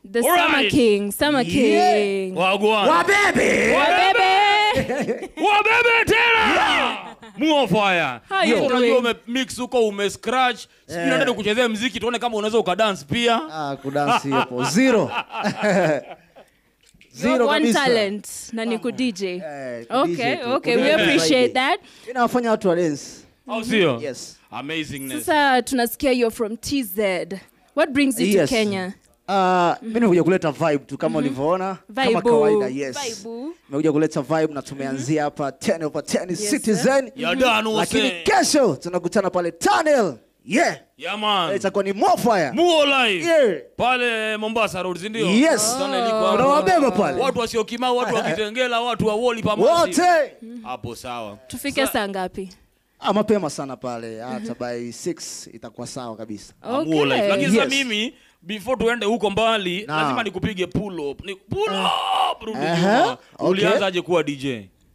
The Summer Alright. King, Summer Yeah. King. Wagwan. Wabebe. Wabebe. Wabebe tena. Muo fire. How you Unajua doing? ume mix huko ume scratch. Sijui Eh. naenda kuchezea muziki tuone kama unaweza ukadance pia. Ah, kudansi hapo. Zero. You have Zero one kabisa. talent na ni ku DJ. Eh, ku Okay, DJ tu. okay, Ku we DJ appreciate zaidi. that. Inawafanya watu wa dance. Au sio? Yes. Amazingness. Sasa tunasikia you're from TZ. What brings you Yes. to Kenya? Uh, mi nimekuja kuleta vibe tu kama ulivyoona kama Vibe. kawaida yes Vibe. nimekuja kuleta vibe na tumeanzia hapa 10 over 10 Yes, citizen Ya dano lakini se. kesho tunakutana pale tunnel yeah Yeah man. itakuwa ni more fire Muo live. yeah Pale Mombasa Road, si ndio? Yes. Tunnel iko hapo. unawabeba pale Watu wasiokimau, watu wa Kitengela, watu wa Woli pamoja. wote Hapo sawa. Tufike saa ngapi? ah, mapema sana pale hata by 6 itakuwa sawa kabisa Muo live. Lakini Yes. sasa mimi before tuende huko mbali, Na. lazima nikupige pull up. Ni pull up. Rudi Aha, nyuma. okay. Ulianzaje kuwa DJ?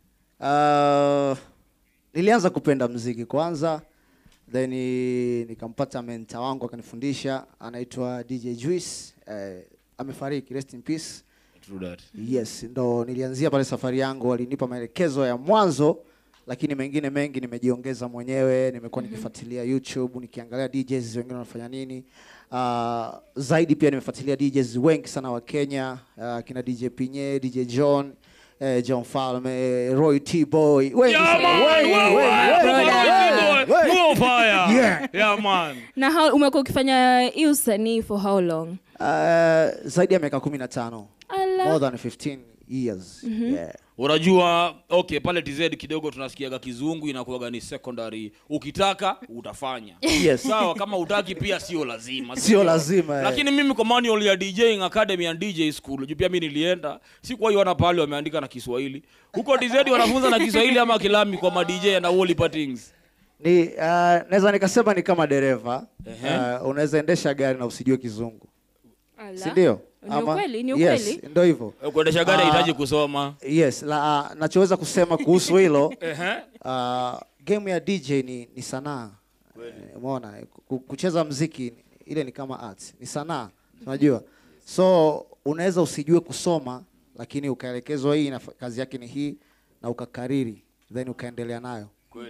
uh, nilianza kupenda mziki kwanza then eh, nikampata menta wangu akanifundisha anaitwa dj juice eh, amefariki rest in peace True that. yes ndo nilianzia pale safari yangu walinipa maelekezo ya mwanzo lakini mengine mengi nimejiongeza mwenyewe nimekuwa nikifuatilia youtube nikiangalia djs wengine wanafanya nini uh, zaidi pia nimefuatilia djs wengi sana wa kenya uh, kina dj pinye dj john eh, john falme roy t boy wengi Yeah, sana, man. wengi, Wewe, wengi, wewe, wengi, wewe, wengi, boy. wengi. Muo fire. Yeah. Yeah, man. Na how umekuwa ukifanya hii usanii for how long? Uh, zaidi ya miaka kumi na tano Ala. more than 15 years yeah. unajua okay pale tz kidogo tunasikiaga kizungu inakuwaga ni secondary ukitaka utafanya Yes. sawa kama utaki pia sio lazima Sio sindio? lazima, eh. lakini mimi kwa manual ya djing academy and dj school juu pia mi nilienda sikuwaiona pale wameandika na kiswahili huko tz wanafunza na kiswahili ama kilami kwa madj na woli patings ni uh, naweza nikasema ni kama dereva Ehe. uh, unaweza endesha gari na usijue kizungu Ala. si ndio Ni ukweli, ni yes, ukweli. ndo hivyo kuendesha gari Ah. hahitaji kusoma yes la, uh, nachoweza kusema kuhusu hilo Ehe. uh, game ya dj ni, ni sanaa Eh, umeona Ku- kucheza mziki ile ni kama art ni sanaa unajua so unaweza usijue kusoma lakini ukaelekezwa hii na kazi yake ni hii na ukakariri then ukaendelea nayo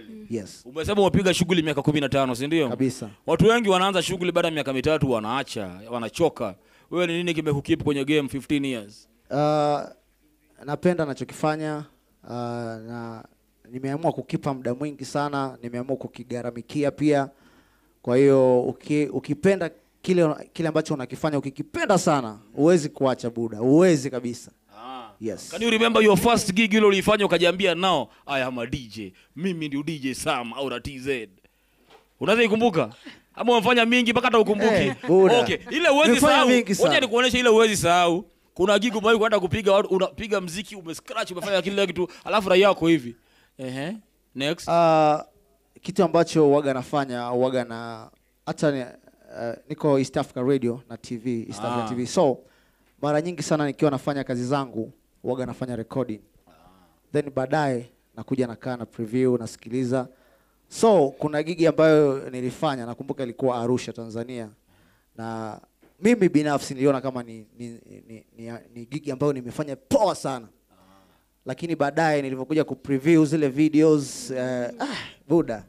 yes umesema umepiga shughuli miaka kumi na tano sindio kabisa watu wengi wanaanza shughuli baada ya miaka mitatu wanaacha wanachoka wewe ni nini kimekukeep kwenye game 15 years Uh, napenda nachokifanya uh, na nimeamua kukipa muda mwingi sana nimeamua kukigharamikia pia kwa hiyo uki, ukipenda kile kile ambacho unakifanya ukikipenda sana huwezi kuacha buda huwezi kabisa yes Can you remember your first gig ile uliifanya ukajiambia now I am a DJ. Mimi ndio DJ Sam au na TZ. Unaweza ikumbuka? Ama umefanya mingi mpaka hata ukumbuki. Eh, Buddha. okay, ile uwezi Nimefanya sahau. mingi sana. Ngoja nikuoneshe ile uwezi sahau. Kuna gig umewahi kwenda kupiga watu unapiga mziki umescratch umefanya kile kitu alafu raia yako hivi. Ehe. Next. uh, kitu ambacho waga nafanya waga na hata ni, uh, niko East Africa Radio na TV East Africa Ah. TV so mara nyingi sana nikiwa nafanya kazi zangu waga nafanya recording then baadaye nakuja nakaa na preview nasikiliza so kuna gigi ambayo nilifanya nakumbuka ilikuwa Arusha Tanzania na mimi binafsi niliona kama ni, ni, ni, ni, ni gigi ambayo nimefanya poa sana lakini baadaye nilivyokuja kupreview zile videos eh, ah, buda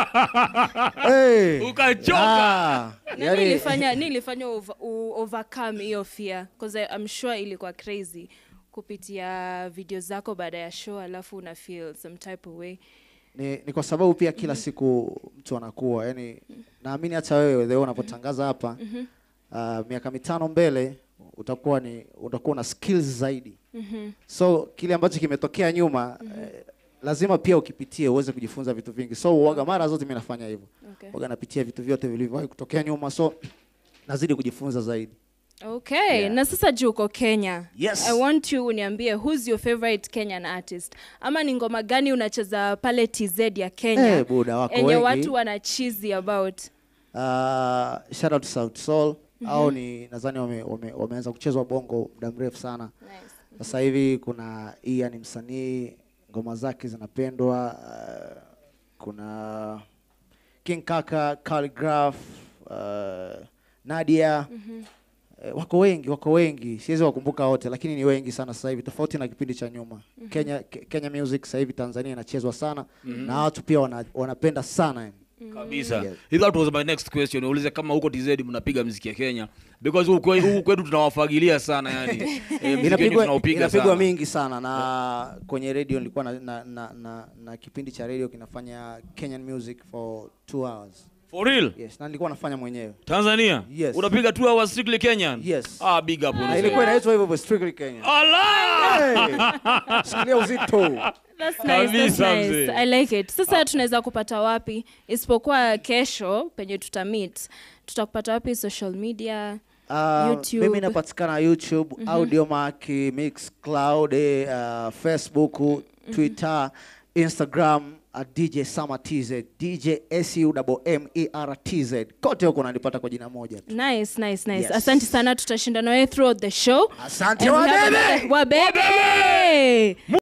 hey. Ukachoka. Ah, Na yani- nilifanya nilifanya over, u- overcome hiyo fear because I'm sure ilikuwa crazy kupitia video zako baada ya show alafu una feel some type of way ni, ni kwa sababu pia kila siku mtu anakuwa yani naamini hata wewe the way unapotangaza hapa uh, miaka mitano mbele utakuwa ni utakuwa na skills zaidi so kile ambacho kimetokea nyuma eh, lazima pia ukipitie uweze kujifunza vitu vingi so waga mara zote mi nafanya hivyo Okay. waga napitia vitu vyote vilivyowahi kutokea nyuma so nazidi kujifunza zaidi okay na sasa juu uko kenya Yes. i want you uniambie who's your favorite kenyan artist ama ni ngoma gani unacheza pale tz ya kenya Eh, buda, wako enye wengi. watu wana cheesy about uh, shout out to South Soul au ni nadhani wame, wame, wameanza kuchezwa bongo muda mrefu sana sasa hivi kuna Ia ni msanii ngoma zake zinapendwa uh, kuna King Kaka Calligraph uh, Nadia Eh, wako wengi wako wengi siwezi wakumbuka wote lakini ni wengi sana sasa hivi tofauti na kipindi cha nyuma Kenya Ke- Kenya music sasa hivi Tanzania inachezwa sana na watu pia wana, wanapenda sana yani. kabisa Yes. If that was my next question ulize kama huko tz mnapiga mziki ya kenya because huku kwe- huku kwetu tunawafagilia sana yani eh, mziki wenyu inapigwa tunaupiga inapigwa sana mingi sana na kwenye radio nilikuwa na, na, na, na, na kipindi cha radio kinafanya Kenyan music for two hours for real yes na nilikuwa nafanya mwenyewe tanzania Yes. unapiga two hours strictly kenyan Yes. ah big up na unasema. ilikuwa inaitwa hivyo hivyo strictly Kenyan Allah! hey! sikilia uzito That's nice, that's Kabisa, nice. mzee. I like it. Sasa tunaweza kupata wapi isipokuwa kesho penye tuta meet tutakupata wapi social media Uh, YouTube. mimi napatikana youtube audiomack mixcloud eh, uh, facebook twitter instagram uh, dj sama tz dj sumertz kote huko unanipata kwa jina moja tu nice nice nice Yes. asante sana tutashinda nawe throughout the show asante And we have wabebe another- wabebe